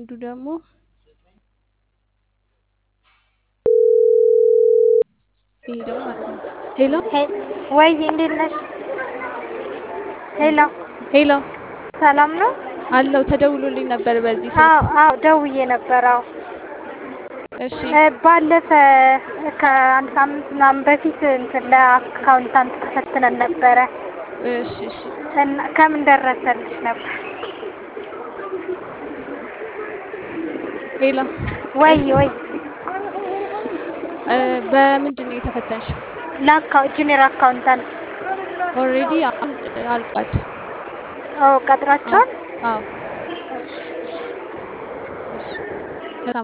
አንዱ ደግሞ ይሄ ደግሞ ማለት ነው። ሄሎ ወይ እንዴት ነሽ? ሄሎ ሄሎ ሰላም ነው? አለው ተደውሎልኝ ነበር በዚህ አዎ ስልክ። አዎ ደውዬ ነበር። አዎ እሺ እ ባለፈ ከአንድ ሳምንት ምናምን በፊት እንትን ለአካውንታንት ተፈትነን ነበረ እሺ እሺ እና ከምን ደረሰልሽ ነበር? ሄሎ ወይ እሺ ወይ እ በምንድን ነው የተፈተንሽው? ለአካው ጁኒየር አካውንታንት ኦልሬዲ አሁን አልቋል። አዎ አዎ ቀጥራቸዋል? አዎ